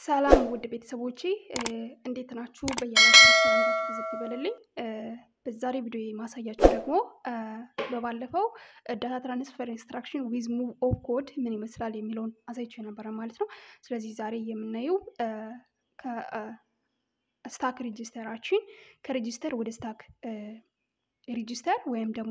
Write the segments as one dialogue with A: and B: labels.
A: ሰላም ውድ ቤተሰቦቼ እንዴት ናችሁ? በያላችሁ ሰላምታችሁ ብዝት ይበልልኝ። በዛሬ ቪዲዮ የማሳያችሁ ደግሞ በባለፈው ዳታ ትራንስፈር ኢንስትራክሽን ዊዝ ሙቭ ኦፍ ኮድ ምን ይመስላል የሚለውን አሳይቸው የነበረ ማለት ነው። ስለዚህ ዛሬ የምናየው ከስታክ ሬጂስተራችን ከሬጂስተር ወደ ስታክ ሬጂስተር ወይም ደግሞ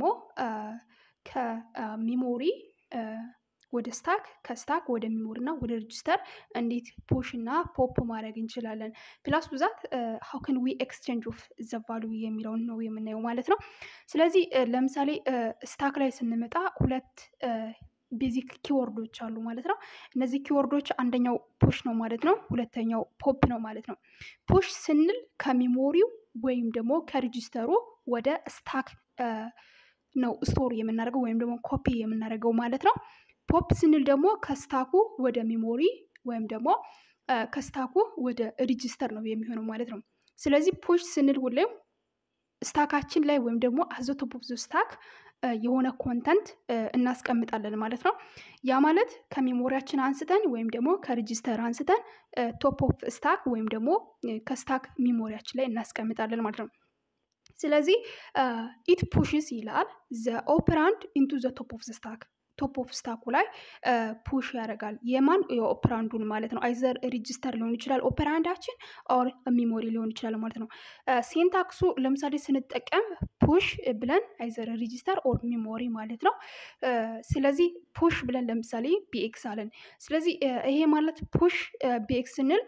A: ከሚሞሪ ወደ ስታክ ከስታክ ወደ ሚሞሪ እና ወደ ሬጂስተር እንዴት ፑሽ እና ፖፕ ማድረግ እንችላለን። ፕላስ ብዛት ሀው ከን ዊ ኤክስቼንጅ ኦፍ ዘ ቫሉ የሚለውን ነው የምናየው ማለት ነው። ስለዚህ ለምሳሌ ስታክ ላይ ስንመጣ ሁለት ቤዚክ ኪወርዶች አሉ ማለት ነው። እነዚህ ኪወርዶች አንደኛው ፑሽ ነው ማለት ነው። ሁለተኛው ፖፕ ነው ማለት ነው። ፑሽ ስንል ከሚሞሪው ወይም ደግሞ ከሬጂስተሩ ወደ ስታክ ነው ስቶር የምናደርገው ወይም ደግሞ ኮፒ የምናደርገው ማለት ነው። ፖፕ ስንል ደግሞ ከስታኩ ወደ ሚሞሪ ወይም ደግሞ ከስታኩ ወደ ሬጂስተር ነው የሚሆነው ማለት ነው። ስለዚህ ፑሽ ስንል ሁሌም ስታካችን ላይ ወይም ደግሞ አዘ ቶፕ ኦፍ ዘ ስታክ የሆነ ኮንተንት እናስቀምጣለን ማለት ነው። ያ ማለት ከሜሞሪያችን አንስተን ወይም ደግሞ ከሬጂስተር አንስተን ቶፕ ኦፍ ስታክ ወይም ደግሞ ከስታክ ሚሞሪያችን ላይ እናስቀምጣለን ማለት ነው። ስለዚህ ኢት ፑሽስ ይላል ዘ ኦፕራንድ ኢንቱ ዘ ቶፕ ኦፍ ዘ ስታክ ቶፕ ኦፍ ስታኩ ላይ ፑሽ ያደርጋል። የማን የኦፕራንዱን ማለት ነው። አይዘር ሬጂስተር ሊሆን ይችላል ኦፕራንዳችን ኦር ሚሞሪ ሊሆን ይችላል ማለት ነው። ሴንታክሱ ለምሳሌ ስንጠቀም ፑሽ ብለን አይዘር ሬጂስተር ኦር ሚሞሪ ማለት ነው። ስለዚህ ፑሽ ብለን ለምሳሌ ቢኤክስ አለን። ስለዚህ ይሄ ማለት ፑሽ ቢኤክስ ስንል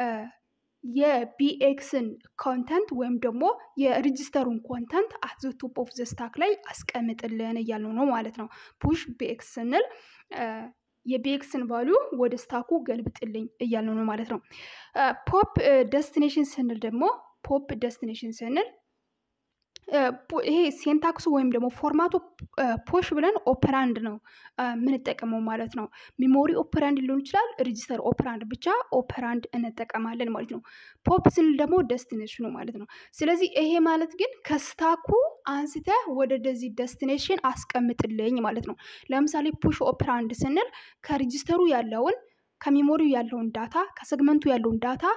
A: የቢኤክስን ኮንተንት ወይም ደግሞ የሬጂስተሩን ኮንተንት አት ዘ ቶፕ ኦፍ ዘ ስታክ ላይ አስቀምጥልን እያልነው ነው ማለት ነው። ፑሽ ቢኤክስ ስንል የቢኤክስን ቫሊዩ ወደ ስታኩ ገልብጥልኝ እያልነው ነው ማለት ነው። ፖፕ ደስቲኔሽን ስንል ደግሞ ፖፕ ደስቲኔሽን ስንል ይሄ ሴንታክሱ ወይም ደግሞ ፎርማቱ ፖሽ ብለን ኦፐራንድ ነው የምንጠቀመው ማለት ነው። ሚሞሪ ኦፐራንድ ሊሆን ይችላል፣ ሬጂስተር ኦፐራንድ ብቻ ኦፐራንድ እንጠቀማለን ማለት ነው። ፖፕ ስንል ደግሞ ደስቲኔሽኑ ማለት ነው። ስለዚህ ይሄ ማለት ግን ከስታኩ አንስተ ወደ ደዚህ ደስቲኔሽን አስቀምጥልኝ ማለት ነው። ለምሳሌ ፑሽ ኦፐራንድ ስንል ከሬጂስተሩ ያለውን ከሚሞሪው ያለውን ዳታ ከሰግመንቱ ያለውን ዳታ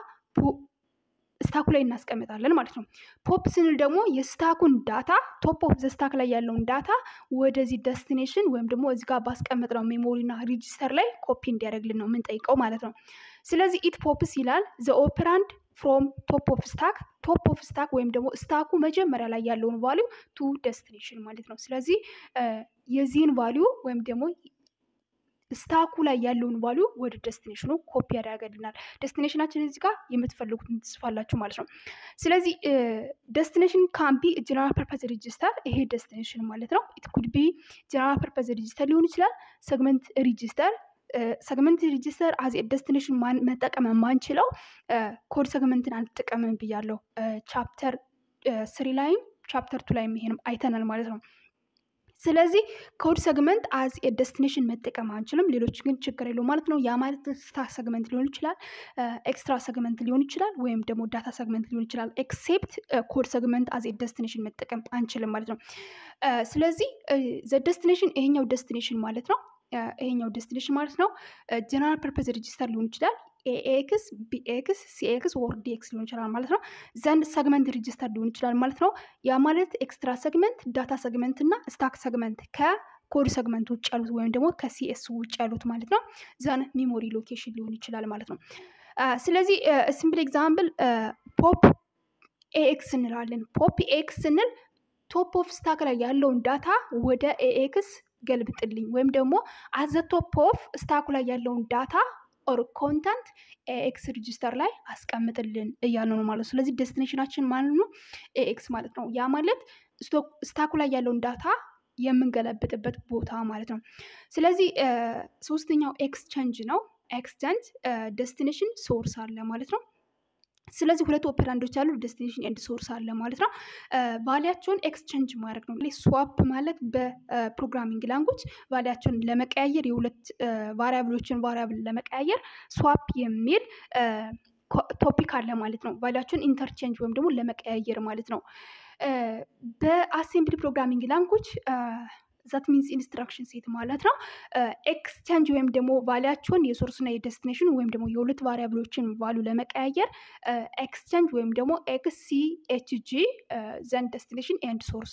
A: ስታኩ ላይ እናስቀምጣለን ማለት ነው። ፖፕ ስንል ደግሞ የስታኩን ዳታ ቶፕ ኦፍ ዘ ስታክ ላይ ያለውን ዳታ ወደዚህ ደስቲኔሽን ወይም ደግሞ እዚህ ጋር ባስቀመጥነው ሜሞሪ እና ሬጂስተር ላይ ኮፒ እንዲያደርግልን ነው የምንጠይቀው ማለት ነው። ስለዚህ ኢት ፖፕስ ይላል ዘ ኦፕራንድ ፍሮም ቶፕ ኦፍ ስታክ ቶፕ ኦፍ ስታክ ወይም ደግሞ ስታኩ መጀመሪያ ላይ ያለውን ቫሊዩ ቱ ደስቲኔሽን ማለት ነው። ስለዚህ የዚህን ቫሊዩ ወይም ደግሞ ስታኩ ላይ ያለውን ቫሊዩ ወደ ደስቲኔሽኑ ኮፒ ያደርገልናል። ደስቲኔሽናችን እዚህ ጋር የምትፈልጉትን ትጽፋላችሁ ማለት ነው። ስለዚህ ደስቲኔሽን ካምቢ ጀነራል ፐርፐዝ ሬጂስተር ይሄ ደስቲኔሽን ማለት ነው። ኢት ኩድ ቢ ጀነራል ፐርፐዝ ሬጂስተር ሊሆን ይችላል፣ ሰግመንት ሬጂስተር ሰግመንት ሬጂስተር አዝ ደስቲኔሽን መጠቀም የማንችለው ኮድ ሰግመንትን አንጠቀምም ብያለሁ። ቻፕተር ስሪ ላይም ቻፕተር ቱ ላይም ይሄንም አይተናል ማለት ነው። ስለዚህ ኮድ ሰግመንት አዝ ደስቲኔሽን መጠቀም አንችልም። ሌሎች ግን ችግር የለው ማለት ነው። ያ ማለት ስታክ ሰግመንት ሊሆን ይችላል፣ ኤክስትራ ሰግመንት ሊሆን ይችላል፣ ወይም ደግሞ ዳታ ሰግመንት ሊሆን ይችላል። ኤክሴፕት ኮድ ሰግመንት አዝ ደስቲኔሽን መጠቀም አንችልም ማለት ነው። ስለዚህ ዘ ደስቲኔሽን ይሄኛው ደስቲኔሽን ማለት ነው። ይሄኛው ደስቲኔሽን ማለት ነው ጀነራል ፐርፐዝ ሬጂስተር ሊሆን ይችላል ኤኤክስ ቢኤክስ ሲኤክስ ወር ዲኤክስ ሊሆን ይችላል ማለት ነው። ዘንድ ሰግመንት ሬጂስተር ሊሆን ይችላል ማለት ነው። ያ ማለት ኤክስትራ ሰግመንት፣ ዳታ ሰግመንት እና ስታክ ሰግመንት ከኮድ ሰግመንት ውጭ ያሉት ወይም ደግሞ ከሲኤስ ውጭ ያሉት ማለት ነው። ዘን ሚሞሪ ሎኬሽን ሊሆን ይችላል ማለት ነው። ስለዚህ ሲምፕል ኤግዛምፕል ፖፕ ኤኤክስ እንላለን። ፖፕ ኤክስ ስንል ቶፕ ኦፍ ስታክ ላይ ያለውን ዳታ ወደ ኤኤክስ ገልብጥልኝ ወይም ደግሞ አዘ ቶፕ ኦፍ ስታኩ ላይ ያለውን ዳታ ኦር ኮንተንት ኤክስ ሬጂስተር ላይ አስቀምጥልን እያለ ነው ማለት ነው። ስለዚህ ደስቲኔሽናችን ማለት ነው ኤክስ ማለት ነው። ያ ማለት ስታኩ ላይ ያለውን ዳታ የምንገለብጥበት ቦታ ማለት ነው። ስለዚህ ሶስተኛው ኤክስቸንጅ ነው። ኤክስቸንጅ ደስቲኔሽን ሶርስ አለ ማለት ነው። ስለዚህ ሁለት ኦፐራንዶች አሉ፣ ደስቲኔሽን ኤንድ ሶርስ አለ ማለት ነው። ቫሊያቸውን ኤክስቼንጅ ማድረግ ነው። ስዋፕ ማለት በፕሮግራሚንግ ላንጉጅ ቫሊያቸውን ለመቀያየር የሁለት ቫሪያብሎችን ቫሪያብል ለመቀያየር ስዋፕ የሚል ቶፒክ አለ ማለት ነው። ቫሊያቸውን ኢንተርቼንጅ ወይም ደግሞ ለመቀያየር ማለት ነው። በአሴምብሊ ፕሮግራሚንግ ላንጉጅ ዛት ሚንስ ኢንስትራክሽን ሴት ማለት ነው። ኤክስቼንጅ ወይም ደግሞ ቫሊያቸውን የሶርስና የደስቲኔሽን ወይም ደግሞ የሁለት ቫሪያብሎችን ቫሉ ለመቀያየር ኤክስቼንጅ ወይም ደግሞ ኤክስሲኤችጂ ዘንድ ደስቲኔሽን ኤንድ ሶርስ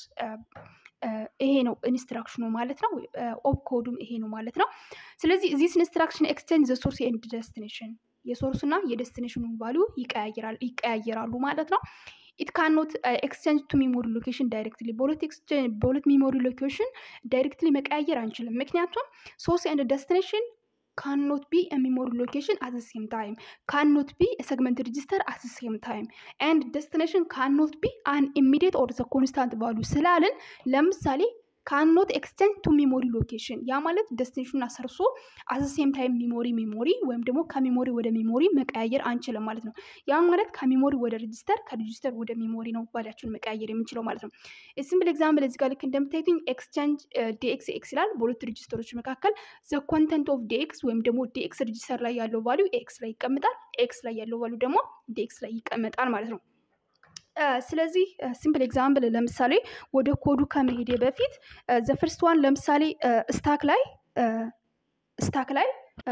A: ይሄ ነው ኢንስትራክሽኑ ማለት ነው። ኦብ ኮዱም ይሄ ነው ማለት ነው። ስለዚህ ዚስ ኢንስትራክሽን ኤክስቼንጅ ዘ ሶርስ ኤንድ ደስቲኔሽን የሶርስና የደስቲኔሽኑን ቫሉ ይቀያየራሉ ማለት ነው። ኢት ካኖት ኤክስቼንጅ ቱ ሜሞሪ ሎኬሽን ዳይሬክትሊ በሁለት ሜሞሪ ሎኬሽን ዳይሬክትሊ መቀያየር አንችልም። ምክንያቱም ሶርስ ኤንድ ደስቲኔሽን ካኖት ቢ ሜሞሪ ሎኬሽን አት ሴም ታይም ካኖት ቢ ሰግመንት ሬጂስተር አት ሴም ታይም ኤንድ ደስቲኔሽን ካኖት ቢ አን ኢሚዲየት ኦር ዘ ኮንስታንት ቫሉ ስላልን ለምሳሌ ካኖት ኤክስቼንጅ ቱ ሜሞሪ ሎኬሽን ያ ማለት ደስቲኔሽኑን አሰርሶ አት ሴም ታይም ሜሞሪ ሜሞሪ ወይም ደግሞ ከሜሞሪ ወደ ሜሞሪ መቀያየር አንችልም ማለት ነው። ያ ማለት ከሜሞሪ ወደ ሬጂስተር ከሬጂስተር ወደ ሜሞሪ ነው ቫሊያቸውን መቀያየር የምንችለው ማለት ነው። ሲምፕል ኤግዛምፕል እዚህ ጋር ልክ እንደምታዩትኝ ኤክስቼንጅ ዲኤክስ ኤክስ ይላል። በሁለት ሬጂስተሮች መካከል ዘ ኮንተንት ኦፍ ዲኤክስ ወይም ደግሞ ዲኤክስ ሬጂስተር ላይ ያለው ቫሊዩ ኤክስ ላይ ይቀመጣል። ኤክስ ላይ ያለው ቫሊዩ ደግሞ ዲኤክስ ላይ ይቀመጣል ማለት ነው። ስለዚህ ሲምፕል ኤግዛምፕል ለምሳሌ ወደ ኮዱ ከመሄዴ በፊት ዘ ፈርስት ዋን ለምሳሌ ስታክ ላይ ስታክ ላይ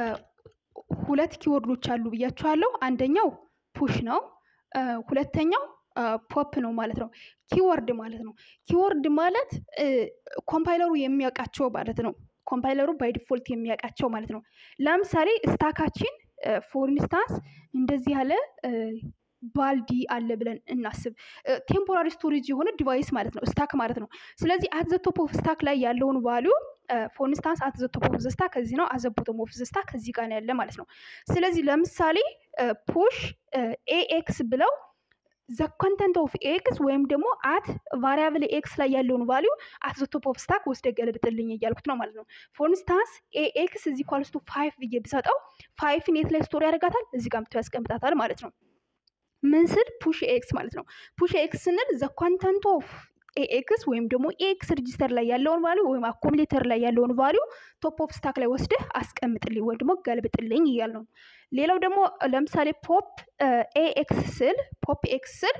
A: ሁለት ኪወርዶች አሉ ብያቸዋለሁ። አንደኛው ፑሽ ነው። ሁለተኛው ፖፕ ነው ማለት ነው። ኪወርድ ማለት ነው። ኪወርድ ማለት ኮምፓይለሩ የሚያውቃቸው ማለት ነው። ኮምፓይለሩ ባይ ዲፎልት የሚያውቃቸው ማለት ነው። ለምሳሌ ስታካችን ፎር ኢንስታንስ እንደዚህ ያለ ባልዲ አለ ብለን እናስብ። ቴምፖራሪ ስቶሬጅ የሆነ ዲቫይስ ማለት ነው ስታክ ማለት ነው። ስለዚህ አት ዘ ቶፕ ኦፍ ስታክ ላይ ያለውን ቫሊዩ ፎር ኢንስታንስ አት ዘ ቶፕ ኦፍ ዘ ስታክ ከዚህ ነው፣ አት ዘ ቦቶም ኦፍ ዘ ስታክ ከዚህ ጋር ነው ያለ ማለት ነው። ስለዚህ ለምሳሌ ፑሽ ኤኤክስ ብለው ዘ ኮንተንት ኦፍ ኤክስ ወይም ደግሞ አት ቫሪያብል ኤክስ ላይ ያለውን ቫሊዩ አት ዘ ቶፕ ኦፍ ስታክ ወስደ ገለብጥልኝ እያልኩት ነው ማለት ነው። ፎር ኢንስታንስ ኤኤክስ እዚህ ኳልስ ቱ ፋይቭ ብዬ ብሰጠው ፋይቭን የት ላይ ስቶር ያደርጋታል? እዚህ ጋር ምቶ ያስቀምጣታል ማለት ነው። ምን ስል ፑሽ ኤክስ ማለት ነው። ፑሽ ኤክስ ስንል ዘ ኮንተንት ኦፍ ኤክስ ወይም ደግሞ ኤክስ ሬጂስተር ላይ ያለውን ቫሊዩ ወይም አኮሚሌተር ላይ ያለውን ቫሊዩ ቶፕ ኦፍ ስታክ ላይ ወስደህ አስቀምጥልኝ ወይም ደግሞ ገልብጥልኝ እያል ነው። ሌላው ደግሞ ለምሳሌ ፖፕ ኤክስ ስል ፖፕ ኤክስ ስል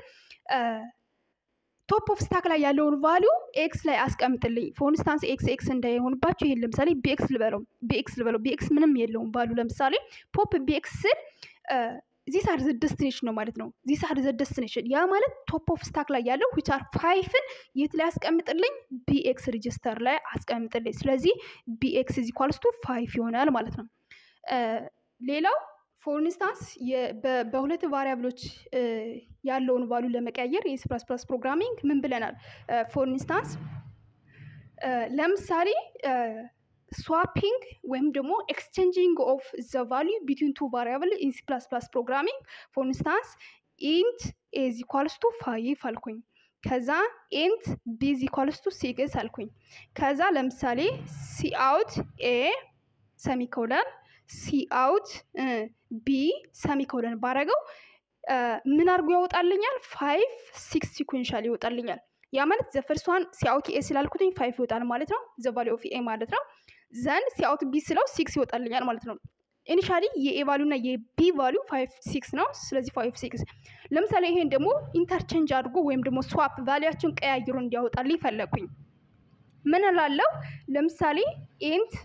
A: ቶፕ ኦፍ ስታክ ላይ ያለውን ቫሊዩ ኤክስ ላይ አስቀምጥልኝ። ፎር ኢንስታንስ ኤክስ ኤክስ እንዳይሆንባቸው ይሄን ለምሳሌ ቢኤክስ ልበለው ቢኤክስ ልበለው ቢኤክስ ምንም የለውም ቫሊዩ ለምሳሌ ፖፕ ቢኤክስ ስል ዚስ አር ዘ ደስቲኔሽን ነው ማለት ነው። ዚስ አር ዘ ደስቲኔሽን ያ ማለት ቶፕ ኦፍ ስታክ ላይ ያለው ዊች አር ፋይፍን የት ላይ አስቀምጥልኝ? ቢኤክስ ሬጅስተር ላይ አስቀምጥልኝ። ስለዚህ ቢኤክስ ኢዝ ኢኳልስ ቱ ፋይፍ ይሆናል ማለት ነው። ሌላው ፎር ኢንስታንስ በሁለት ቫሪያብሎች ያለውን ቫሉ ለመቀየር የሲ ፕላስ ፕላስ ፕሮግራሚንግ ምን ብለናል? ፎር ኢንስታንስ ለምሳሌ ስዋፒንግ ወይም ደግሞ ኤክስቼንጂንግ ኦፍ ዘ ቫሊዩ ቢትዊን ቱ ቫሪያብል ኢን ሲ ፕላስ ፕላስ ፕሮግራሚንግ ፎር ኢንስታንስ ኢንት ኤዝ ኢኳልስ ቱ ፋይቭ አልኩኝ። ከዛ ኢንት ቢ ኢዝ ኢኳልስ ቱ ሲክስ አልኩኝ። ከዛ ለምሳሌ ሲ አውት ኤ ሰሚኮለን ሲ አውት ቢ ሰሚኮለን ባረገው ምን አድርጎ ያወጣልኛል? ፋይቭ ሲክስ ሲኩዌንሻል ይወጣልኛል። ያ ማለት ዘ ፈርስት ዋን ሲአውት ኤ ስላልኩትኝ ፋይቭ ይወጣል ማለት ነው። ዘ ቫሊ ኦፍ ኤ ማለት ነው። ዘን ሲአውት ቢ ስለው ሲክስ ይወጣልኛል ማለት ነው። ኢኒሻሊ የኤ ቫሉ እና የቢ ቫሉ ፋይቭ ሲክስ ነው። ስለዚህ ፋይቭ ሲክስ። ለምሳሌ ይሄን ደግሞ ኢንተርቼንጅ አድርጎ ወይም ደግሞ ስዋፕ ቫሊያቸውን ቀያይሮ እንዲያወጣልኝ ፈለግኩኝ። ምን እላለሁ? ለምሳሌ ኢንት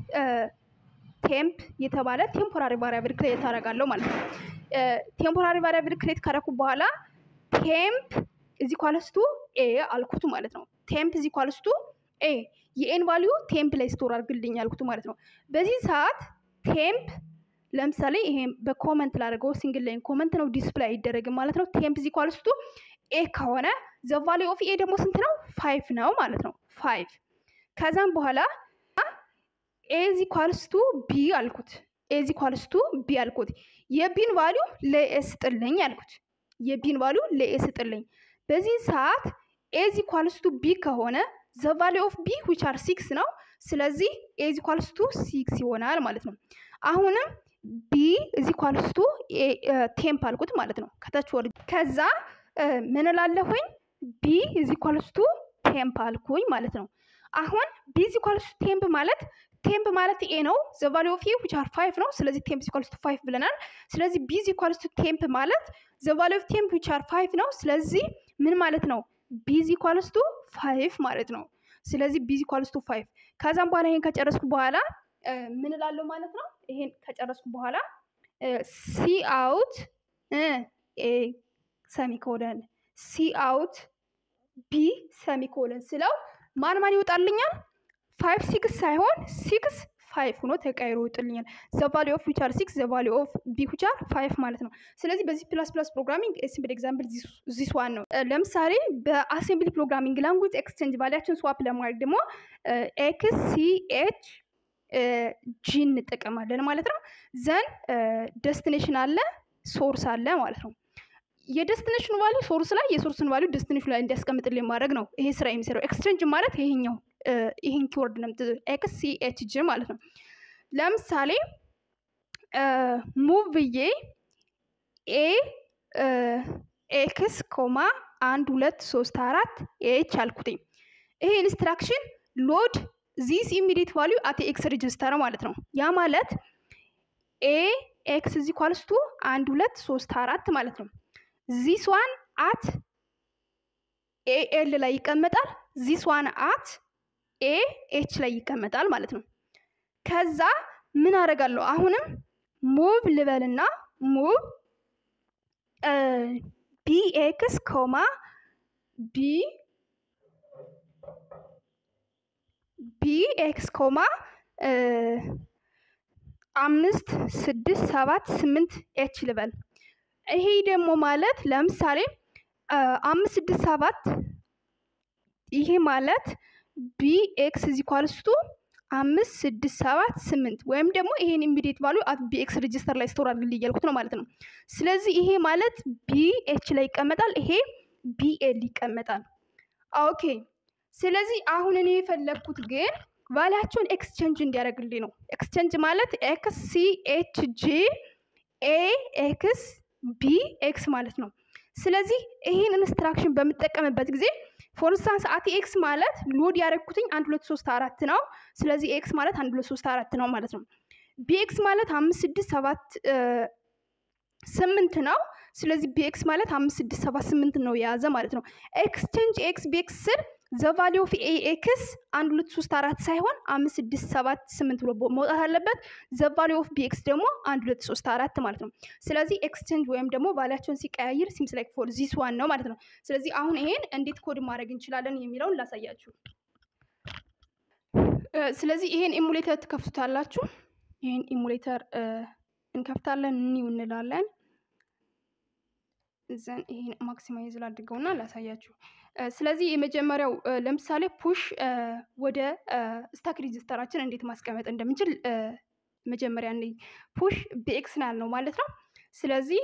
A: ቴምፕ የተባለ ቴምፖራሪ ቫሪያብል ክሬት አደርጋለሁ ማለት ነው። ቴምፖራሪ ቫሪያብል ክሬት ካደረኩ በኋላ ቴምፕ እዚ ኳለስቱ ኤ አልኩት ማለት ነው። ቴምፕ እዚ ኳለስቱ ኤ የኤን ቫሊዩ ቴምፕ ላይ ስቶር አድርግልኝ አልኩት ማለት ነው። በዚህ ሰዓት ቴምፕ ለምሳሌ ይሄ በኮመንት ላደርገው ሲንግል ላይን ኮመንት ነው ዲስፕላይ አይደረግም ማለት ነው። ቴምፕ እዚ ኳለስቱ ኤ ከሆነ ዘ ቫሊዩ ኦፍ ኤ ደግሞ ስንት ነው? ፋይቭ ነው ማለት ነው። ፋይቭ ከዛም በኋላ ኤዚ ኳልስቱ ቢ አልኩት። ኤዚ ኳልስቱ ቢ አልኩት። የቢን ቫሊዩ ለኤ ስጥልኝ አልኩት። የቢን ቫሊዩ ለኤ ስጥልኝ። በዚህ ሰዓት ኤዚ ኳልስቱ ቢ ከሆነ ዘ ቫሊዩ ኦፍ ቢ ዊች አር ሲክስ ነው። ስለዚህ ኤዚ ኳልስቱ ሲክስ ይሆናል ማለት ነው። አሁንም ቢ እዚ ኳልስቱ ቴምፕ አልኩት ማለት ነው። ከታች ወር ከዛ ምን እላለሁኝ? ቢ እዚ ኳልስቱ ቴምፕ አልኩኝ ማለት ነው። አሁን ቢ እዚ ኳልስቱ ቴምፕ ማለት ቴምፕ ማለት ኤ ነው። ዘ ቫሊዩ ኦፍ ኤ ዊች አር ፋይቭ ነው። ስለዚህ ቴምፕ ኢኳልስ ቱ ፋይቭ ብለናል። ስለዚህ ቢ ኢኳልስ ቱ ቴምፕ ማለት ዘ ቫሊዩ ኦፍ ቴምፕ ዊች አር ፋይቭ ነው። ስለዚህ ምን ማለት ነው? ቢ ኢኳልስ ቱ ፋይቭ ማለት ነው። ስለዚህ ቢ ኢኳልስ ቱ ፋይቭ ከዛም በኋላ ይሄን ከጨረስኩ በኋላ ምን እላለሁ ማለት ነው። ይሄን ከጨረስኩ በኋላ ሲ አውት ኤ ሰሚኮለን ሲ አውት ቢ ሰሚኮለን ስለው ማን ማን ይወጣልኛል? ፋይቭ ሲክስ ሳይሆን ሲክስ ፋይቭ ሆኖ ተቀይሮ ይወጥልኛል። ዘ ቫሊ ኦፍ ዊች አር ሲክስ ዘ ቫሊ ኦፍ ቢ ዊች አር ፋይቭ ማለት ነው። ስለዚህ በዚህ ፕላስ ፕላስ ፕሮግራሚንግ ሲምፕል ኤግዛምፕል ዚስ ዋን ነው። ለምሳሌ በአሴምብሊ ፕሮግራሚንግ ላንጉጅ ኤክስቼንጅ ቫሊያችን ስዋፕ ለማድረግ ደግሞ ኤክስ ሲ ኤች ጂ እንጠቀማለን ማለት ነው። ዘን ደስቲኔሽን አለ ሶርስ አለ ማለት ነው። የደስቲኔሽኑ ቫሊዩ ሶርስ ላይ የሶርስን ቫሊዩ ደስቲኔሽኑ ላይ እንዲያስቀምጥልኝ ማድረግ ነው ይሄ ስራ የሚሰራው። ኤክስቼንጅ ማለት ይሄኛው ይህን ኪወርድ ነው ኤክስ ሲ ኤች ጂ ማለት ነው። ለምሳሌ ሙቭ ብዬ ኤ ኤክስ ኮማ አንድ ሁለት ሶስት አራት ኤች አልኩትኝ። ይሄ ኢንስትራክሽን ሎድ ዚስ ኢሚዲየት ቫሊዩ አት ኤክስ ሬጅስተር ማለት ነው። ያ ማለት ኤ ኤክስ ዚ ኳልስቱ አንድ ሁለት ሶስት አራት ማለት ነው። ዚስ ዋን አት ኤ ኤል ላይ ይቀመጣል። ዚስ ዋን አት ኤ ኤች ላይ ይቀመጣል ማለት ነው። ከዛ ምን አደርጋለሁ? አሁንም ሙቭ ልበልና ሙቭ ቢ ኤክስ ኮማ ቢ ቢ ኤክስ ኮማ አምስት ስድስት ሰባት ስምንት ኤች ልበል። ይሄ ደግሞ ማለት ለምሳሌ አምስት ስድስት ሰባት ይሄ ማለት ቢ ኤክስ ዚ ኳልስቱ አምስት ስድስት ሰባት ስምንት ወይም ደግሞ ይሄን ኢሚዲየት ቫሉ አት ቢ ኤክስ ሬጅስተር ላይ ስቶር አድርግልኝ እያልኩት ነው ማለት ነው። ስለዚህ ይሄ ማለት ቢ ኤች ላይ ይቀመጣል፣ ይሄ ቢ ኤል ይቀመጣል። ኦኬ። ስለዚህ አሁን እኔ የፈለግኩት ግን ቫሊያቸውን ኤክስቼንጅ እንዲያደርግልኝ ነው። ኤክስቼንጅ ማለት ኤክስ ሲ ኤች ጂ ኤ ኤክስ ቢ ኤክስ ማለት ነው። ስለዚህ ይህን ኢንስትራክሽን በምጠቀምበት ጊዜ ፎር ኢንስታንስ አት ኤክስ ማለት ሎድ ያደረግኩትኝ አንድ ሁለት ሶስት አራት ነው። ስለዚህ ኤክስ ማለት አንድ ሁለት ሶስት አራት ነው ማለት ነው። ቢኤክስ ማለት አምስት ስድስት ሰባት ስምንት ነው። ስለዚህ ቢኤክስ ማለት አምስት ስድስት ሰባት ስምንት ነው የያዘ ማለት ነው። ኤክስቼንጅ ኤክስ ቢኤክስ ስር ዘቫሊ ኦፍ ኤ ኤክስ አንድ ሁለት ሶስት አራት ሳይሆን አምስት ስድስት ሰባት ስምንት ብሎ መውጣት አለበት። ዘቫሊ ኦፍ ቢኤክስ ደግሞ አንድ ሁለት ሶስት አራት ማለት ነው። ስለዚህ ኤክስቼንጅ ወይም ደግሞ ቫሊያቸውን ሲቀያይር ሲምስ ላይክ ፎር ዚስ ዋን ነው ማለት ነው። ስለዚህ አሁን ይሄን እንዴት ኮድ ማድረግ እንችላለን የሚለውን ላሳያችሁ። ስለዚህ ይሄን ኢሙሌተር ትከፍቱታላችሁ። ይሄን ኢሙሌተር እንከፍታለን፣ ኒው እንላለን። ዘን ይሄን ማክሲማይዝ ላድርገውና ላሳያችሁ። ስለዚህ የመጀመሪያው ለምሳሌ ፑሽ ወደ ስታክ ሬጅስተራችን እንዴት ማስቀመጥ እንደምንችል መጀመሪያ ነ ፑሽ ቢኤክስ ነው ያልነው ማለት ነው። ስለዚህ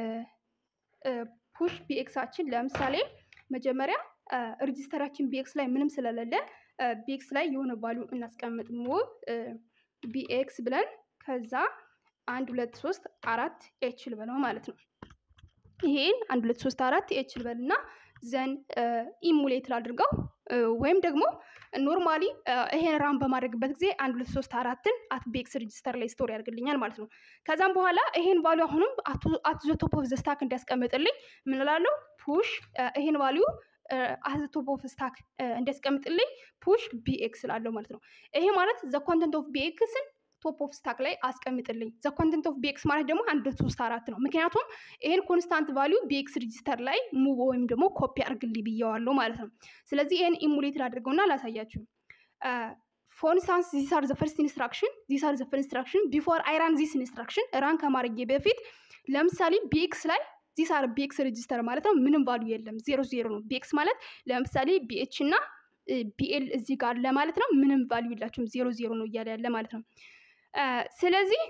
A: ፑሽ ቢኤክሳችን ለምሳሌ መጀመሪያ ሬጅስተራችን ቢኤክስ ላይ ምንም ስለሌለ ቢኤክስ ላይ የሆነ ቫሉ እናስቀምጥ። ሙቭ ቢኤክስ ብለን ከዛ አንድ ሁለት ሶስት አራት ኤች ልበለው ማለት ነው። ይሄን አንድ ሁለት ሶስት አራት ኤች ልበል እና ዘን ኢሙሌት ላድርገው ወይም ደግሞ ኖርማሊ ይሄን ራም በማድረግበት ጊዜ አንድ ሁለት ሶስት አራትን አት ቤክስ ሬጅስተር ላይ ስቶር ያደርግልኛል ማለት ነው። ከዛም በኋላ ይሄን ቫሉ አሁንም አት ዘ ቶፕ ኦፍ ዘ ስታክ እንዲያስቀምጥልኝ ምን እላለሁ? ፑሽ ይሄን ቫሉ አት ዘ ቶፕ ኦፍ ስታክ እንዲያስቀምጥልኝ ፑሽ ቢኤክስ እላለሁ ማለት ነው። ይሄ ማለት ዘ ኮንተንት ኦፍ ቢኤክስን ቶፕ ኦፍ ስታክ ላይ አስቀምጥልኝ። ዘ ኮንተንት ኦፍ ቢኤክስ ማለት ደግሞ አንድ ሶስት አራት ነው። ምክንያቱም ይሄን ኮንስታንት ቫሊዩ ቢኤክስ ሬጅስተር ላይ ሙቭ ወይም ደግሞ ኮፒ አድርግልኝ ብየዋለሁ ማለት ነው። ስለዚህ ይሄን ኢሙሌት ላድርገውና ላሳያችሁ። ፎር ኢንስታንስ ዚስ አር ዘ ፈርስት ኢንስትራክሽን ዚስ አር ዘ ፈርስት ኢንስትራክሽን ቢፎር አይ ራን ዚስ ኢንስትራክሽን ራን ከማድረጌ በፊት ለምሳሌ ቢኤክስ ላይ ዚስ አር ቢኤክስ ሬጅስተር ማለት ነው። ምንም ቫሊዩ የለም፣ ዜሮ ዜሮ ነው። ቢኤክስ ማለት ለምሳሌ ቢኤች እና ቢኤል እዚህ ጋር ለማለት ነው። ምንም ቫሊዩ የላቸውም፣ ዜሮ ዜሮ ነው እያለ ያለ ማለት ነው። ስለዚህ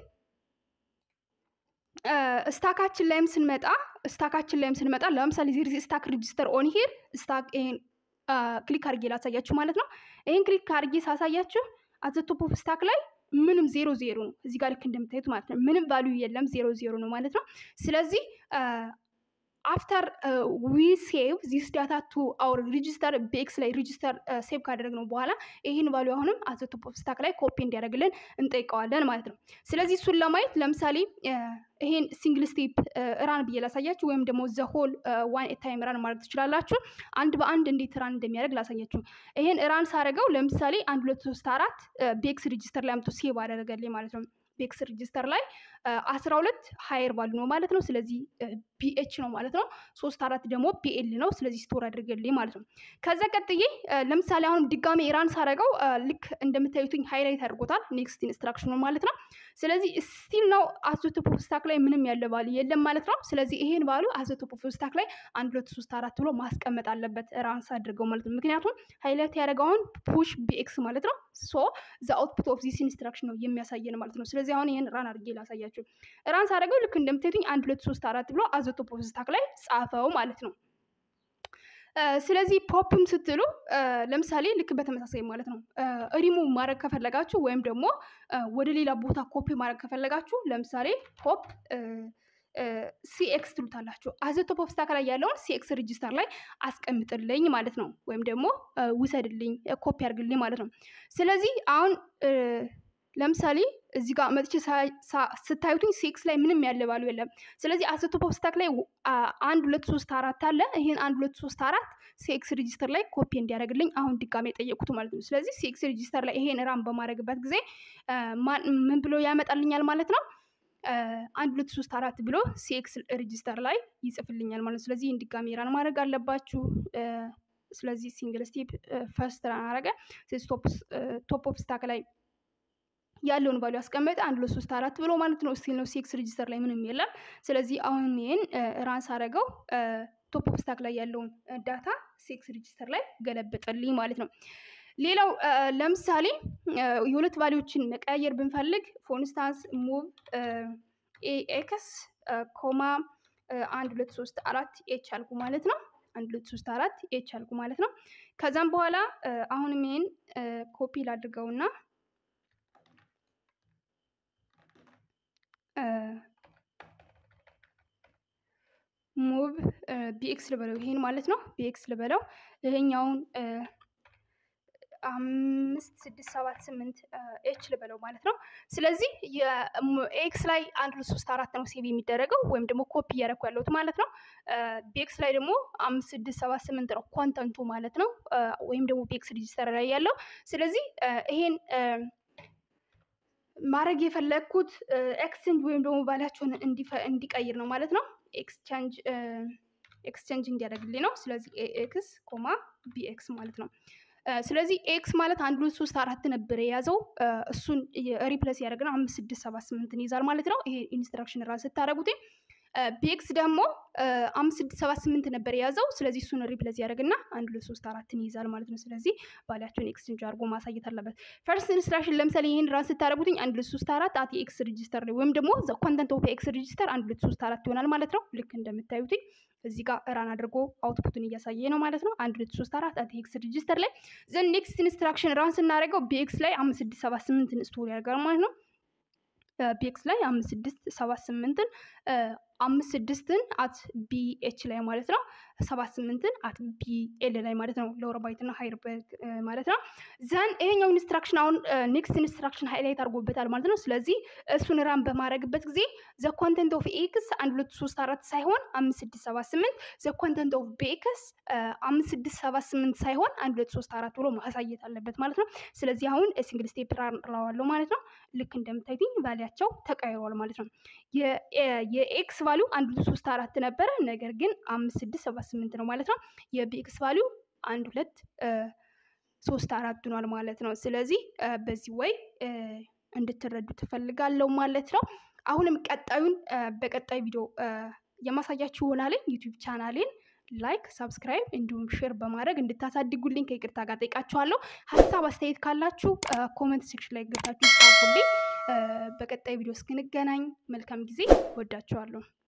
A: ስታካችን ላይም ስንመጣ ስታካችን ላይም ስንመጣ ለምሳሌ ዜር ስታክ ሬጅስተር ኦን ሂር ስታክ ይሄን ክሊክ አድርጌ ላሳያችሁ ማለት ነው። ይሄን ክሊክ አድርጌ ሳሳያችሁ አዘ ቶፕ ኦፍ ስታክ ላይ ምንም ዜሮ ዜሮ ነው እዚህ ጋር ልክ እንደምታዩት ማለት ነው። ምንም ቫሊዩ የለም ዜሮ ዜሮ ነው ማለት ነው። ስለዚህ አፍተር ዊ ሴቭ ዚስ ዳታ ቱ አውር ሪጅስተር ቤክስ ላይ ሪጅስተር ሴቭ ካደረግነው በኋላ ይህን ቫሉ አሁንም አዘ ቶፕ ኦፍ ስታክ ላይ ኮፒ እንዲያደርግልን እንጠይቀዋለን ማለት ነው። ስለዚህ እሱን ለማየት ለምሳሌ ይሄን ሲንግል ስቴፕ ራን ብዬ ላሳያችሁ፣ ወይም ደግሞ ዘ ሆል ዋን ታይም ራን ማድረግ ትችላላችሁ። አንድ በአንድ እንዴት ራን እንደሚያደርግ ላሳያችሁ። ይሄን ራን ሳደርገው ለምሳሌ አንድ ሁለት ሶስት አራት ቤክስ ሪጅስተር ላይ አምጥቶ ሴቭ አደረገልኝ ማለት ነው። ቤክስ ሪጅስተር ላይ አስራ ሁለት ሀየር ቫሉ ነው ማለት ነው። ስለዚህ ቢኤች ነው ማለት ነው። ሶስት አራት ደግሞ ቢኤል ነው። ስለዚህ ስቶር አድርገልኝ ማለት ነው። ከዛ ቀጥዬ ለምሳሌ አሁንም ድጋሜ ራን ሳደርገው ልክ እንደምታዩትኝ ሃይላይት አድርጎታል ኔክስት ኢንስትራክሽኑ ማለት ነው። ስለዚህ ስቲል ነው አዞቶፖ ስታክ ላይ ምንም ያለ ቫሉ የለም ማለት ነው። ስለዚህ ይሄን ቫሉ አዞቶፖ ስታክ ላይ አንድ ሁለት ሶስት አራት ብሎ ማስቀመጥ አለበት ራን ሳድርገው ማለት ነው። ምክንያቱም ሃይላይት ያደረገውን ፑሽ ቢኤክስ ማለት ነው። ሶ ዘ አውትፑት ኦፍ ዚስ ኢንስትራክሽን ነው የሚያሳየን ማለት ነው። ስለዚህ አሁን ይሄን ራን አድርጌ ላሳያችሁ። ራን ሳደርገው ልክ እንደምታዩትኝ አንድ ሁለት ሶስት አራት ብሎ አዞቶፖ ስታክ ላይ ጻፈው ማለት ነው። ስለዚህ ፖፕም ስትሉ ለምሳሌ ልክ በተመሳሳይ ማለት ነው ሪሙቭ ማድረግ ከፈለጋችሁ ወይም ደግሞ ወደ ሌላ ቦታ ኮፒ ማድረግ ከፈለጋችሁ ለምሳሌ ፖፕ ሲኤክስ ትሉታላችሁ። አዘ ቶፕ ኦፍ ስታክ ላይ ያለውን ሲኤክስ ሬጂስተር ላይ አስቀምጥልኝ ማለት ነው። ወይም ደግሞ ውሰድልኝ፣ ኮፒ አድርግልኝ ማለት ነው። ስለዚህ አሁን ለምሳሌ እዚህ ጋር መጥቼ ስታዩትኝ ሲክስ ላይ ምንም ያለ ባሉ የለም። ስለዚህ አዘ ቶፕ ኦፍ ስታክ ላይ አንድ ሁለት ሶስት አራት አለ። ይህን አንድ ሁለት ሶስት አራት ሲኤክስ ሬጂስተር ላይ ኮፒ እንዲያደርግልኝ አሁን ድጋሜ የጠየቁት ማለት ነው። ስለዚህ ሲኤክስ ሬጂስተር ላይ ይሄን ራን በማድረግበት ጊዜ ምን ብሎ ያመጣልኛል ማለት ነው አንድ ሁለት ሶስት አራት ብሎ ሲኤክስ ሬጂስተር ላይ ይጽፍልኛል ማለት ነው። ስለዚህ ይህን ድጋሜ ራን ማድረግ አለባችሁ። ስለዚህ ሲንግል ስቴፕ ፈርስት ራን አረገ ቶፕ ኦፍ ስታክ ላይ ያለውን ቫሉ ያስቀመጠ አንድ ሁለት ሶስት አራት ብሎ ማለት ነው። ስቲል ነው ሲክስ ሬጂስተር ላይ ምንም የለም። ስለዚህ አሁን ይህን ራንስ አደረገው ቶፕ ኦፍ ስታክ ላይ ያለውን ዳታ ሲክስ ሬጂስተር ላይ ገለበጠልኝ ማለት ነው። ሌላው ለምሳሌ የሁለት ቫሊዎችን መቀያየር ብንፈልግ ፎንስታንስ ሙቭ ኤክስ ኮማ አንድ ሁለት ሶስት አራት ኤች አልኩ ማለት ነው። አንድ ሁለት ሶስት አራት ኤች አልኩ ማለት ነው። ከዛም በኋላ አሁንም ይህን ኮፒ ላድርገውና ሙቭ ቢኤክስ ልበለው ይሄን ማለት ነው። ቢኤክስ ልበለው ይሄኛውን አምስት ስድስት ሰባት ስምንት ኤች ልበለው ማለት ነው። ስለዚህ የኤክስ ላይ አንድ ሁለት ሶስት አራት ነው ሴቭ የሚደረገው ወይም ደግሞ ኮፒ እያደረኩ ያለሁት ማለት ነው። ቢኤክስ ላይ ደግሞ አምስት ስድስት ሰባት ስምንት ነው ኮንተንቱ ማለት ነው። ወይም ደግሞ ቢኤክስ ሬጂስተር ላይ ያለው ስለዚህ ይሄን ማድረግ የፈለግኩት ኤክስቼንጅ ወይም ደግሞ ቫሊያቸውን እንዲቀይር ነው ማለት ነው። ኤክስቼንጅ ኤክስቼንጅ እንዲያደርግልኝ ነው። ስለዚህ ኤክስ ኮማ ቢኤክስ ማለት ነው። ስለዚህ ኤክስ ማለት አንድ ሁለት ሶስት አራት ነበር የያዘው እሱን ሪፕለስ ያደረግነው አምስት ስድስት ሰባት ስምንትን ይዛል ማለት ነው። ይሄ ኢንስትራክሽን ራስ ስታደረጉት ቢኤክስ ደግሞ አምስት ስድስት ሰባት ስምንት ነበር የያዘው። ስለዚህ እሱን ሪፕለስ ያደርግና አንድ ሁለት ሶስት አራትን ይይዛል ማለት ነው። ስለዚህ ቫሊያቸውን ኤክስቼንጅ አድርጎ ማሳየት አለበት። ፈርስት ኢንስትራክሽን ለምሳሌ ይህን ራስ ስታደረጉትኝ አንድ ሁለት ሶስት አራት አት ኤክስ ሬጂስተር ላይ ወይም ደግሞ ኮንተንት ኦፍ ኤክስ ሬጂስተር አንድ ሁለት ሶስት አራት ይሆናል ማለት ነው። ልክ እንደምታዩትኝ እዚህ ጋር ራን አድርጎ አውትፑትን እያሳየ ነው ማለት ነው። አንድ ሁለት ሶስት አራት አት ኤክስ ሬጂስተር ላይ ዘን ኔክስት ኢንስትራክሽን ራን ስናደርገው ቢኤክስ ላይ አምስት ስድስት ሰባት ስምንትን ስቶር ያደርጋል ማለት ነው። ቢኤክስ ላይ አምስት ስድስት ሰባት ስምንትን አምስት ስድስትን አት ቢኤች ላይ ማለት ነው። ሰባት ስምንትን አት ቢኤል ላይ ማለት ነው። ሎወር ባይት እና ሃይር ባይት ማለት ነው። ዘን ይሄኛው ኢንስትራክሽን አሁን ኔክስት ኢንስትራክሽን ሃይላይት አድርጎበታል ማለት ነው። ስለዚህ እሱን ራን በማድረግበት ጊዜ ዘ ኮንተንት ኦፍ ኤክስ አንድ ሁለት ሶስት አራት ሳይሆን አምስት ስድስት ሰባት ስምንት ዘ ኮንተንት ኦፍ ቤክስ አምስት ስድስት ሰባት ስምንት ሳይሆን አንድ ሁለት ሶስት አራት ብሎ ማሳየት አለበት ማለት ነው። ስለዚህ አሁን ሲንግል ስቴፕ ራን እለዋለሁ ማለት ነው። ልክ እንደምታዩትኝ ቫሊያቸው ተቀይሯል ማለት ነው። የኤክስ ቫሊዩ አንድ ሁለት ሶስት አራት ነበረ፣ ነገር ግን አምስት ስድስት ሰባት ስምንት ነው ማለት ነው። የቢኤክስ ቫሊዩ አንድ ሁለት ሶስት አራት ሆኗል ማለት ነው። ስለዚህ በዚህ ወይ እንድትረዱ ትፈልጋለሁ ማለት ነው። አሁንም ቀጣዩን በቀጣይ ቪዲዮ የማሳያችሁ ይሆናል። ዩቲዩብ ቻናሌን ላይክ፣ ሳብስክራይብ እንዲሁም ሼር በማድረግ እንድታሳድጉልኝ ከይቅርታ ጋር ጠይቃችኋለሁ። ሀሳብ አስተያየት ካላችሁ ኮመንት ሴክሽን ላይ ገብታችሁ ጻፉልኝ። በቀጣይ ቪዲዮ እስክንገናኝ መልካም ጊዜ። ወዳችኋለሁ።